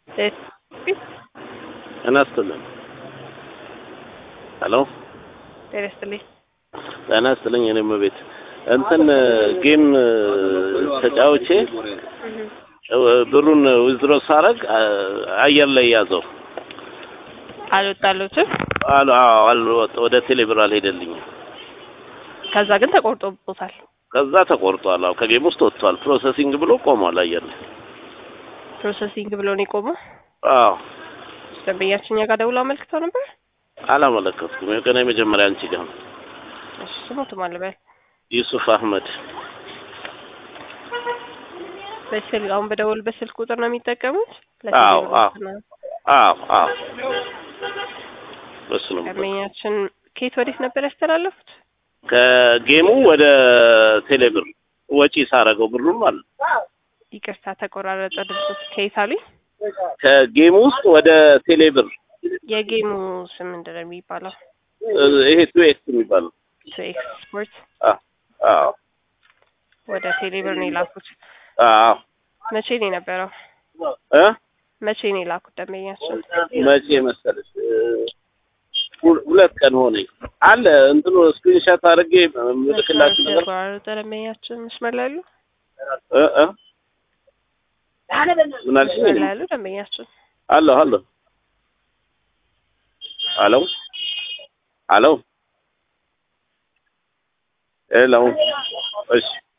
ጤና ይስጥልኝ። ሄሎ ጤና ይስጥልኝ። ጤና ይስጥልኝ። እኔም ቤት እንትን ጌም ተጫውቼ ብሩን ዊዝድሮ ሳረግ አየር ላይ ያዘው አልወጣለሁትም። አሉ አልወጣ ወደ ቴሌብር አልሄደልኝም። ከዛ ግን ተቆርጦቦታል። ከዛ ተቆርጧል። አዎ ከጌም ውስጥ ወጥቷል። ፕሮሰሲንግ ብሎ ቆሟል አየር ላይ። ፕሮሰሲንግ ብሎ ነው የቆመው። አዎ ደንበኛችን እኛ ጋር ደውሎ አመልክተው ነበር። አላመለከትኩም። ገና የመጀመሪያ አንቺ ጋር ነው። እሺ ስሙት ማን ልበል? ዩሱፍ አህመድ በስልክ አሁን በደወል በስልክ ቁጥር ነው የሚጠቀሙት? አዎ አዎ ለቴሌብር አዎ አዎ በሱ ነው የምጠቀመው። ደንበኛችን ከየት ወዴት ነበር ያስተላለፉት? ከጌሙ ወደ ቴሌብር ወጪ ሳረገው ብሩን ማለት ነው። ይቅርታ ተቆራረጠ ድምፁ። ከየት አሉኝ? ከጌሙ ውስጥ ወደ ቴሌብር የጌሙ ስም ምንድን ነው የሚባለው? ይሄ ቱ ኤክስ የሚባለው ቱ ኤክስ ስፖርት አ- አዎ ወደ ቴሌብር ነው የላኩት። አዎ መቼ ነው የነበረው? እ መቼ ነው የላኩት ደንበኛችን? መቼ መሰለሽ እ፣ ሁ- ሁለት ቀን ሆነኝ አለ እንትኑ ስክሪንሻት አድርጌ ምልክላችሁ ነገር ተቆራረጠ ደንበኛችን መስመር ላይ ያሉ እ እ ምን አልሽኝ? መስመር ላይ ያሉ ደንበኛችን አለሁ አለሁ አሎ አሎ ሄሎ እሺ